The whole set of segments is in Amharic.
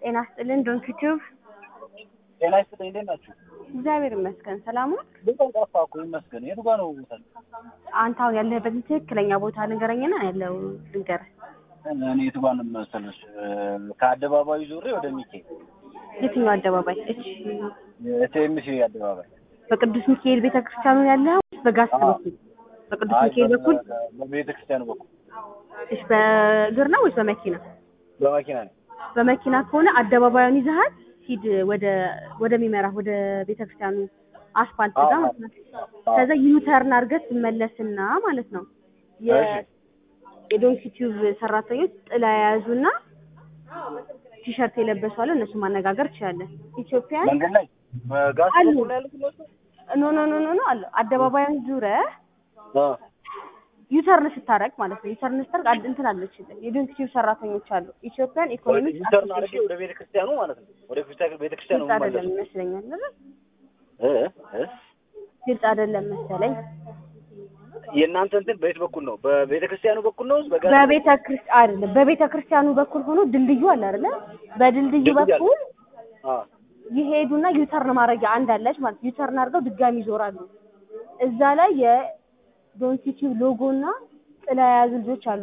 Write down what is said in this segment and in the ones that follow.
ጤና ይስጥልን ዶንኪ ቲዩብ። ጤና ይስጥልኝ። እንዴት ናችሁ? እግዚአብሔር ይመስገን ሰላም ነው። በጣም ጠፋ እኮ ይመስገን። የቱ ጋር ነው ቦታ? አንተ አሁን ያለህበትን ትክክለኛ ቦታ ንገረኝና ያለው ልንገርህ። እኔ የቱ ጋር ነው መሰለሽ? ከአደባባዩ ዙሬ ወደ ሚካኤል የትኛው አደባባይ? እሺ የቲኤምሲ አደባባይ በቅዱስ ሚካኤል ቤተክርስቲያኑ ያለው በጋስት አዎ። በኩል በቅዱስ ሚካኤል በኩል በቤተ ክርስቲያኑ በኩል እሺ በእግር ነው ወይስ በመኪና? በመኪና ነው። በመኪና ከሆነ አደባባዩን ይዘሃል ሂድ ወደ ወደሚመራ ወደ ቤተክርስቲያኑ አስፋልት ጋር አዎ። ማለት ነው። ከዛ ዩተርን አድርገህ ትመለስና ማለት ነው የ- እሺ። የዶንኪ ቲዩብ ሰራተኞች ጥላ የያዙና ቲሸርት የለበሱ አለ። እነሱ ማነጋገር ትችላለህ። ኢትዮጵያ መንገድ ላይ በጋስ አሉ። በኩል ያሉት እነሱ? ኖ ኖ ኖ ኖ ኖ አለ አደባባዩን ዙረህ አ ዩተርን ስታረግ ማለት ነው። ዩተርን ስታረግ አድ- እንትን አለች የዶንኪ ቲዩብ ሰራተኞች አሉ። ኢትዮጵያን ኢኮኖሚክ ዩተርን አድርጌ ወደ ቤተ ክርስቲያኑ ማለት ነው። ወደ ቤተ ክርስቲያኑ ግልጽ አይደለም ማለት ይመስለኛል አይደል? እ እ ግልጽ አይደለም መሰለኝ። የእናንተ እንትን በየት በኩል ነው? በቤተ ክርስቲያኑ በኩል ነው? በጋስ በቤተ ክርስቲያን አይደለም፣ በቤተ ክርስቲያኑ በኩል ሆኖ ድልድዩ አለ አይደለ? በድልድዩ ድልድይ አለ። በኩል አ ይሄዱና ዩተርን ማድረጊያ አንድ አለች ማለት ዩተርን አድርገው ድጋሚ ይዞራሉ። እዛ ላይ የዶንኪ ቲዩብ ሎጎ እና ጥላ የያዙ ልጆች አሉ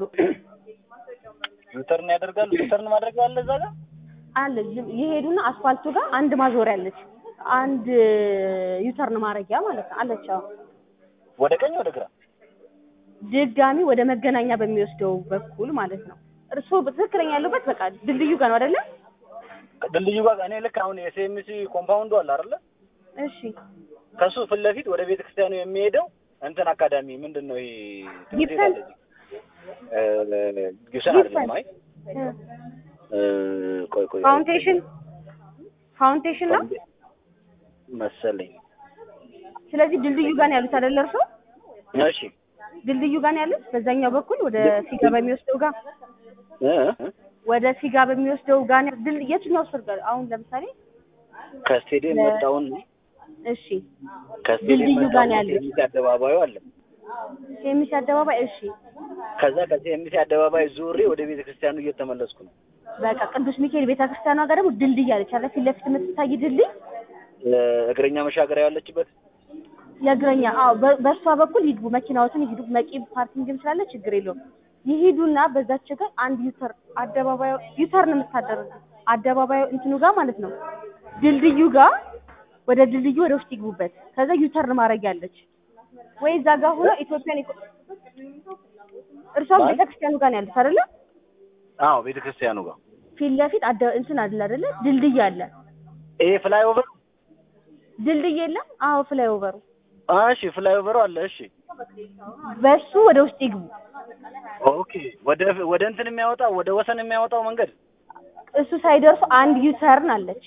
ዩተርን ያደርጋሉ። ዩተርን ማድረግ አለ እዛ ጋር አለ ዝም- ይሄዱና አስፋልቱ ጋር አንድ ማዞሪያ አለች። አንድ ዩተርን ማድረጊያ ማለት ነው አለች። አዎ ወደ ቀኝ ወደ ግራ ድጋሚ ወደ መገናኛ በሚወስደው በኩል ማለት ነው። እርስዎ በትክክለኛ ያሉበት በቃ ድልድዩ ጋር ነው አይደለ? ድልድዩ ጋር እኔ ልክ አሁን የሲኤምሲ ኮምፓውንዱ አለ አይደለ? እሺ ከሱ ፊት ለፊት ወደ ቤተ ክርስቲያኑ የሚሄደው እንትን አካዳሚ ምንድን ነው ይሄ ትምህርት ቤት ጊብሰን? አለ እዚህ? እ ጊብሰን አይደለም። አይ እ ቆይ ቆይ ፋውንዴሽን ፋውንዴሽን ነው። መሰለኝ። ስለዚህ ድልድዩ ጋር ነው ያሉት አይደለ? እርስዎ እሺ ድልድዩ ጋር ነው ያሉት። በዛኛው በኩል ወደ ፊጋ በሚወስደው ጋር እ እ ወደ ፊጋ በሚወስደው ጋር ነው ድል የትኛው ስር ጋር አሁን ለምሳሌ ከስቴዲየም ለ- መጣውን እሺ ከስቴዲየም ድልድዩ ጋር መጣውን ነው ያለው። ሲኤምሲ አደባባዩ አለ። ሴሚስ አደባባይ እሺ ከዛ ከሲኤምሲ አደባባይ ዙሬ ወደ ቤተ ክርስቲያኑ እየተመለስኩ ነው። በቃ ቅዱስ ሚካኤል ቤተክርስቲያኗ ጋር ደግሞ ድልድይ አለች አይደል? ፊት ለፊት የምትታይ ድልድይ እ እግረኛ መሻገሪያ ያለችበት የእግረኛ አዎ፣ በ- በእሷ በኩል ይግቡ፣ መኪናዎችን ይሂዱ። መቂ ፓርኪንግም ስላለ ችግር የለውም። ይሂዱና በዛች ጋር አንድ ዩተር አደባባዩ ዩተርን የምታደርጉ አደባባዩ እንትኑ ጋር ማለት ነው ድልድዩ ጋር ወደ ድልድዩ ወደ ውስጥ ይግቡበት። ከዛ ዩተርን ማድረግ ያለች ወይ እዛ ጋር ሆኖ ኢትዮጵያን ኢኮ- እርሷም ማለት? ቤተክርስቲያኑ ጋር ነው ያለች አይደለ? አዎ ቤተ ክርስቲያኑ ጋር ፊት ለፊት አደ እንትን አይደለ አይደለ? ድልድይ አለ። ይሄ ፍላይ ኦቨር ድልድይ የለም? አዎ ፍላይ ኦቨሩ እሺ ፍላይ ኦቨሩ አለ እሺ በሱ ወደ ውስጥ ይግቡ። ኦኬ ወደ ወደ እንትን የሚያወጣው ወደ ወሰን የሚያወጣው መንገድ እሱ ሳይደርሱ አንድ ዩተርን አለች።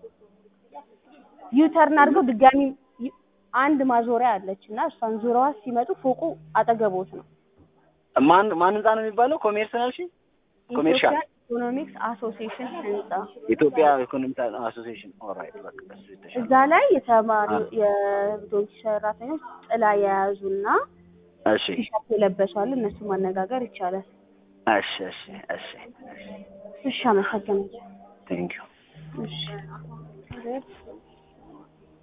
ዩተርን አድርገው ድጋሚ ዩ- አንድ ማዞሪያ አለች እና እሷን ዙረዋ ሲመጡ ፎቁ አጠገቦት ነው። ማን ማን ህንጻ ነው የሚባለው? ኮሜርስ ነው እሺ ኮሜርሻል ኢትዮጵያ ኢኮኖሚክስ አሶሲዬሽን ህንጻ ኢትዮጵያ ኢኮኖሚክ አሶሲዬሽን ኦልራይት በቃ እሱ የተሻለ እዛ ላይ የተማሪ የዶንኪ ሰራተኞች ጥላ የያዙና እሺ ቲሸርት የለበሱ አሉ። እነሱ ማነጋገር ይቻላል። እሺ እሺ እሺ እሺ፣ አመሰግናለሁ። ቴንክ ዩ እሺ